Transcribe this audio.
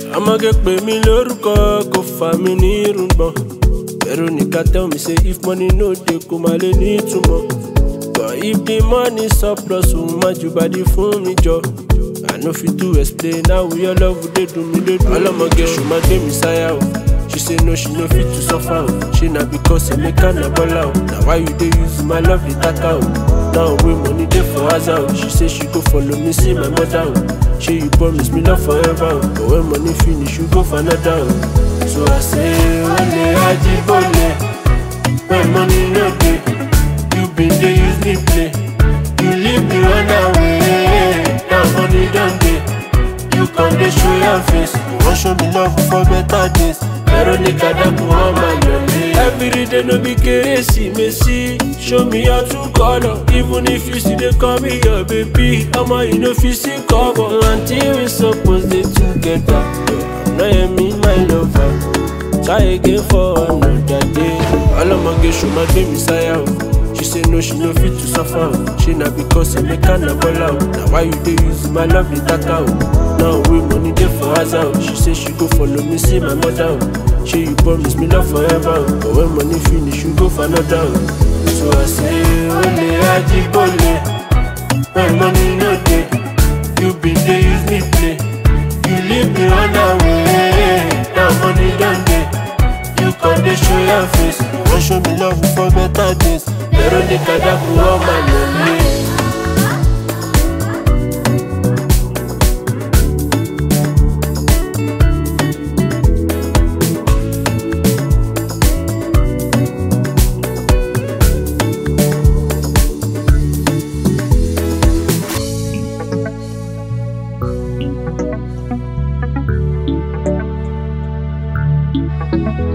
ọmọge pè mí lórúkọ kò fà mí ní irùngbọ̀n veronica tell me say if money no dey kò má lè ní ìtumọ̀ but if the money surplus òun má ju bàdí fún mi jọ i no fit to explain how your love dey dùn mí lé dùn ọlọmọge ṣù má gbé mi sáyà o she say no she no fit to suffer o ṣe na because emeka na bola o na why you dey use my love dey taka o now wey money dey for house o she say she go follow me see my mother o ṣe you promise me love forever o but when money finish you go for another o so i say ole ajibole when money no dey you bin dey use me play you leave me run away now money don dey you come dey show your face you wan show me love for better days veronica daku wan ma yọlé. everyday no be kérésìmesì show me your true colour even if you still dey call me your baby ọmọ you no fit see cover. until we suppose dey together no hear me my lover try again for another day. ọlọmọge ṣùgbọ́n gbé mi sáyà o. She say no, she no fit to suffer. o. She na because Emeka na bola o. Na why you dey use my love dey taka o? Now wey money dey for house o. She say she go follow me see my mother o. Shey you promise me love forever o. But when money finish, you go for another o. So I say ole ajibole. When money no dey, you bin dey use me play. You leave me run away. Now money don dey. You come dey show your face. You wan show me love for better days. Veronica Daku ọmọ yẹlé. thank you